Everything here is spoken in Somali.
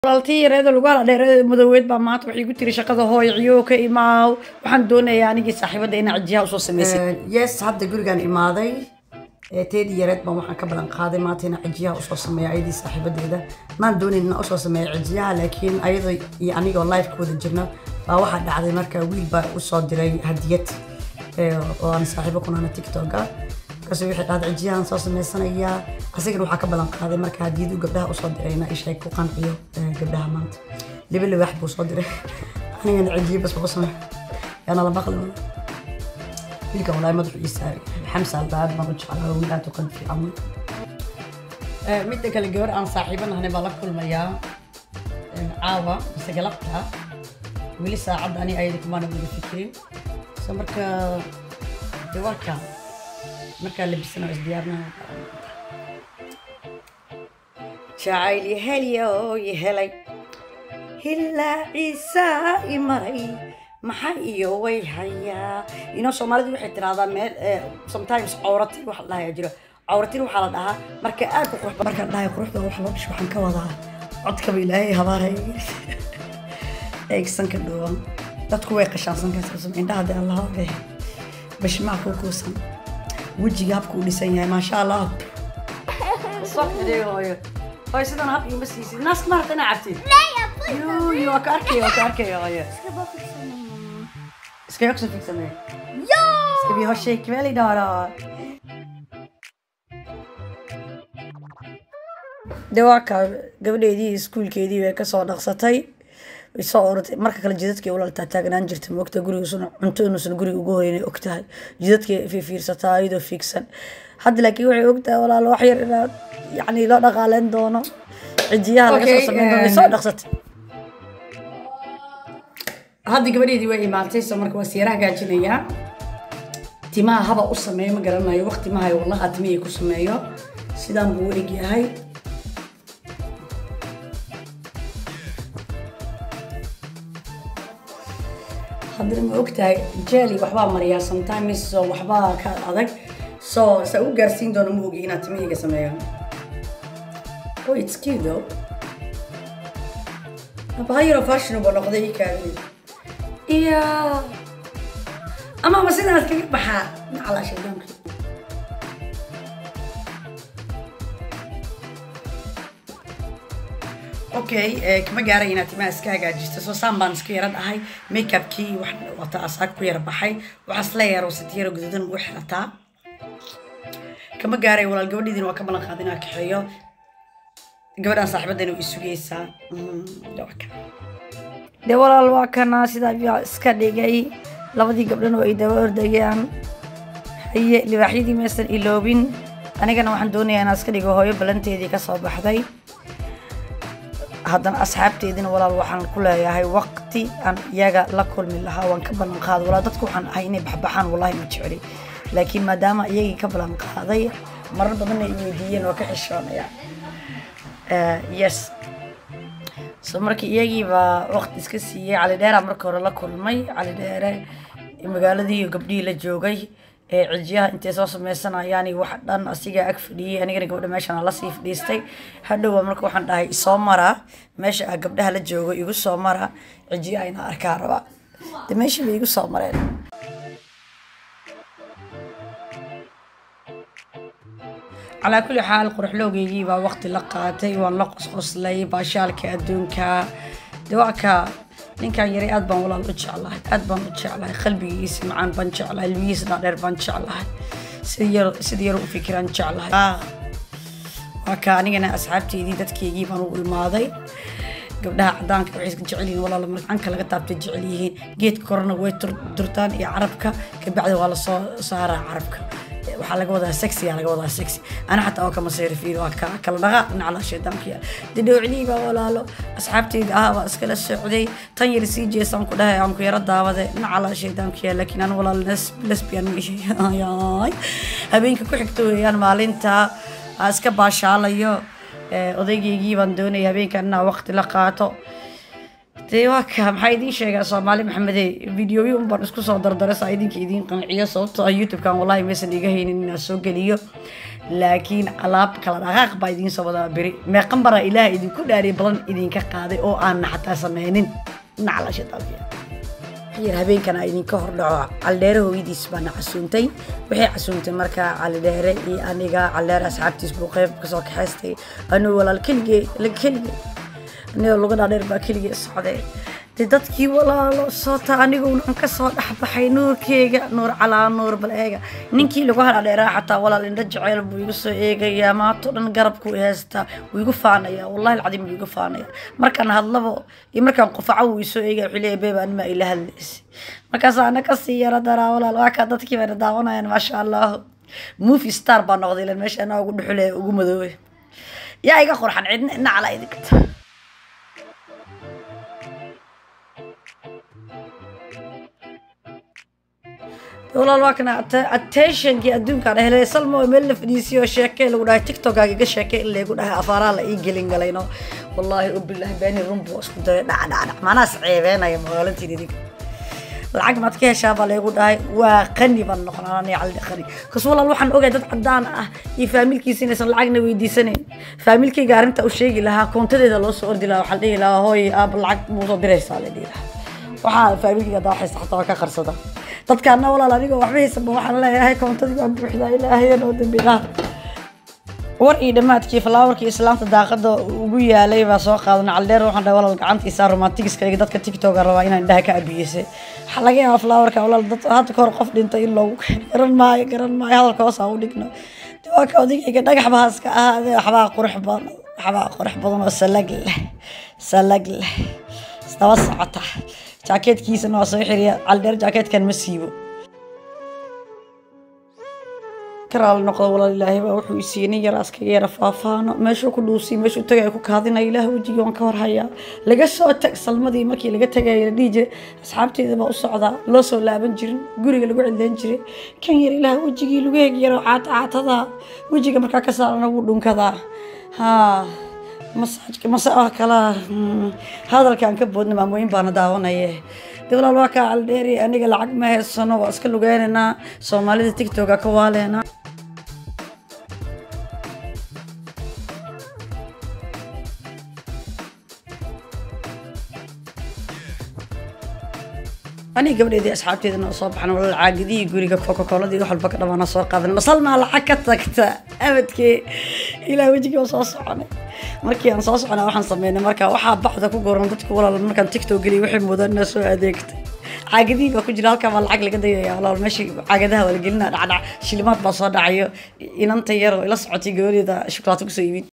walaaltii yareeda lagu hala dheereeda madooweed baa maanta waxay igu tiri shaqada hooy ciyo ka imaaw waxaan doonayaa anigii saaxiibada inaa cijiyaha usoo samaysay yes hadda gurigaan imaaday ee teedii yareed baan waxaan ka balan qaaday maanta inaan cijiyaha usoo sameeya ayadii saaxiibadeeda maan doonayn inaan usoo sameeya cijiyaha laakiin ayada iyo anigoo live ka wada jirna baa waxaa dhacday marka wiil baa usoo diray hadiyad ee, oo aan saaxiibo kunaana tiktoka markaas waxay dhahday cijiyahan soo samaysanayaa asigana waxaa ka balan qaaday marka hadiyadu gabdhaha usoo dirayna isheeg ku qanciyo ee, gabdhaha maanta liba libax buu soo diray anigana cijiyo bas baa u sameeya yaana la maqli wala wiilkan walaahi madaxu ii saaray xamsa albaab baan u jeclaa wiil aad u qalbi fiican wey. Eh, midda kale gabar aan saaxiibanahay baa la kulmayaa eh, caawa mise galabta weli saacadda ani ayada kumaana wada fikirin so marka de waa kaa markaa labisana waa isdiyaarnaa jacayl yahelyo yahelay hilaa ciisa i maray maxaa iyo way hayaa inoo soomaalidu waxay tiraahdaa meel eh, sometimes cawratin waxa la dhahayaa jiro cawratin waxaa la dhahaa marka aad ku qurux markaan dhahay quruxda wax loo dhisho waxaan ka wadaa codkaba ilaahay habaaraya eegsanka dhuuban dadku way qashaansan kaasam indhaha dee allah oge bashmaa kuu kuusan wejiga habku u dhisan yahay maasha allah hooyo hooyo sidan hab iima siisid naas maarta inaa cabtid yuuyu waa ka arkaya waa ka arkaya hooyo Ska jag också fixa mig? Ja! Ska vi ha tjejkväll idag då? Det waa kaa gabadheedii iskuulkeedii way kasoo dhaqsatay way soo orotay marka kale jidadkii ulaltaa taagnaan jirta moogta gurigiisuna cunto inuusan guriga ugu hoynay ogtahay jidadkii fiirsataa iyadoo fiigsan hadda laakiin waxay ogtahay walaalo wax yar inaad yacni loo dhaqaaleyn doono cijiyaha laga soo Okay, sameyn doono way um, soo dhaqsatay hadda gabadheedii way imaatay so marka waa siyaara hagaajinayaa timaha haba u sameeyo ma garanayo waqti mahayo wallaha timihii ku sameeyo sidaan buu u eg yahay haddana ma ogtahay jeli waxbaa mariyaa sometimes so waxbaa ka adag so sa u gaarsiin doono ma ogi inaad timihayga sameeyo oh it's cute though abahayaro fashionable noqday ii kaadid iyo ama ma sidaas kaga baxaa nacala shaydaanka okay eh, kama gaaray inaad timaha iska hagaajisto soo saan baan iska yara dhahay makeupkii wax wata asaag ku yara baxay waxaas la yaro sitiyaro guduudan ugu xirataa kama gaaray walaal gabadhiidina waa ka ballan qaaday inaa kaxeeyo gabadhaan saaxiibadayna way sugaysaa Mm, de waa kan. de walaal waa kana sidaa biyaa iska dhigay labadii gabdhan oo ay daba ordayaan haye libaaxyadii maysan iloobin anigana waxaan doonayaa inaan iska dhigo hooyo balanteedii ka soo baxday haddana asxaabteedina walaal waxaan ku leeyahay waqti aan iyaga la kulmi lahaa waan ka ballan qaaday walaal dadku waxaan ahay inay baxbaxaan wallahi ma jecli laakiin maadaama iyagii ka ballan qaaday marar badanna ay weydiiyeen waa ka xishoonaya Eh, yes so marka iyagii baa waqti iska siiyey cali dheeraa marka hore la kulmay cali dheere magaaladii iyo gabdhihii la joogay ee cijiyaha intay soo sameysanayaan iyo wax dhan asigaa ag fadhiyey anigana gabdha meeshan aan lasii fadhiistay hadhowa marka waxaan dhahay isoo mara meesha ah gabdhaha la joogo igu soo mara cijiyaha inaa arkaa raba de meeshii bay igu soo mareen calaa kulli xaal quruxloogeygii baa waqti la qaatay waan la qosqoslay baashaalka adduunka de waa ka ninkan yaray aad baan walaal u jeclahay aad baan u jeclahay qalbigiisa macaan baan jeclahay lugihiisa dhaadheer baan jeclahay sida yar sida yar u fikiraan jeclahay Ah, waa ka anigana asxaabteydii dadkeygii baan u imaaday gabdhaha cadaanka waxay iska jecel yihiin walaal marka canka laga taabtay jecel yihiin geedka korona way tur- durtaan iyo carabka kabacdi waa lasoo saaraa carabka waxaa laga wadaa sexy aa laga wadaa sexy ana xataa oo kama seerifiin waa ka kala dhaqaaq dhinaca shaydaanka didhowclii baa walaalo asxaabteyda ah baa iskala socday tan yar sii jeesaan ku dhahay aan ku yaro daawade dhinaca shaydaanka laakiin aan walaal les- lesbian yaay habeenka ku xigta weeyaan maalinta aan iska baashaalayo Eh, odaygeygii baan doonaya habeenkan inaa waqti la qaato dee waa ka maxaa idiin sheegaa soomaali maxamede videoyo un baan isku soo dardara saa idinka idiin qanciyo sababtoo ah youtube-kan wallahi maysan iga haynin inaan soo geliyo laakiin alaab kala dhaqaaq baa idiin soo wadaa beri meeqan baraa ilaah idinku dhaariy balan idinka qaaday oo aanna xataa sameynin naclasha dalbiya yar habeenkana idinka hordhaco caldheere hooyadiis baana casuuntay waxay casuuntay markaa caldheere iyo aniga caldheere asxaabtiis buu qeyb kasoo kaxaystay anuu walaal keligee keligee anigoo luga dhaadheer baa keligee socday dee dadkii walaalo soota aniguna aan kasoo dhexbaxay nuurkeyga nuur calaa nuur bal eega ninkii lagu hadhaadheeraa xataa walaal indho jaceyl buu igu soo eegayaa maato dhan garabku heystaa wuu igu faanaya wallahi alcadiim wuu igu faanaya markaan hadlabo iyo markaan qufaco wuu isoo eegaya wuxuu leeyahay beeba anima ila hadlaysa markaas ana kasii yaro daraa walaal waa kaa dadkii bayna daawanayaan maasha allahu movie star baa noqday ilan meesha anaa ugu dhuxule ugu madoobay yaa iga qurxan cidna ina calaa idinka walaal waa kana attentionkii adduunkaan helay salmo meel la fadhiisiyo sheeke lagu dhahay tiktokaaga iga sheeke in laygu dhahay afaaraa la ii gelin galayno wallaahi ubilahi beeni runbu isku daray dhac dhac dhac manaas ceebeenaya magaalantiin idinka lacag maad ka heshaa baa laygu dhahay waa qani baan noqonaa ani calli qani kas walaal waxaan ogahay dad cadaan ah iyo faamilkiisa inaysan lacagna weydiisanayn faamilkayga arrinta u sheegi lahaa koontadeeda loo soo ordi lahaa waxaa la dhihi lahaa hooy aab lacag muu soo diraysaa la dhihi lahaa waxaa faamilkayga hadaa waxaysa xataa waa ka qarsada dadkaana walaal anigoo waxba haysanba waxaan leeyahay koontadii baan buuxdaa ilaahayan oo dambi dhaaf war iyo dhammaadkii falaawarkii islaamta daaqada ugu yaalay baa soo qaadanay caldheer waxaan dhahay walaal gacantiisa romantigiska iyo dadka tiktoka rabaa inaan indhaha ka abiyeysa waxaa laga yaabaa falaawarka walaal dad hadda kahor qof dhintay in loogu keeno garan maayo garan maayo hadalka hoos aan u dhigno waa ka odagayga dhagax baa iska ahaadee waxbaa qurux badan waxbaa qurux badan oo salag leh salag leh isdaba socota jaakeetkiisana waa soo xiriya caldheer jaakeetkan ma siibo karaal noqdo walaal ilaahay baa wuxuu isiinay yar askaga yara faafaano meeshuu ku dhuusiy meeshuu tagay ku kaadinaya ilaah wejigii waan ka horhayaa laga soo tag salmadii markii laga tagaya la dhihi jiray asxaabteeda baa u socdaa loo soo laaban jirin guriga lagu cileyn jiray kan yar ilaah wejigii lagu heg yaro caata caatada wejiga markaa ka saarana wuu dhunkadaa haa masaajka masa kala hadalkaan ka boodna maamooyin baana daawanaye de walaal waa kaa caldheeri aniga lacag ma haysano waa iska lugeynaynaa soomaalida tiktoka ka waaleena aniga gabadheedii asxaabteedana oo soo baxan walaal caagidihii guriga coca-coladii wax walba ka dhamaana soo qaadan masalmaa lacag ka tagta abadkee ilaa wejigii oo soo soconay markii aan soo soconaa waxaan sameynay marka waxaa bacda ku goran dadku walaal markaan tiktok geliyay waxay mudan inaa soo adeegtay caagadihii baa ku jira halkaa baa lacag laga dayaya walaal meeshii caagadaha waa la gelinaa dhacdhac shilimaad baa soo dhacayo inanta yar oo ila socotay gabadeeda shukulaato kusoo iibin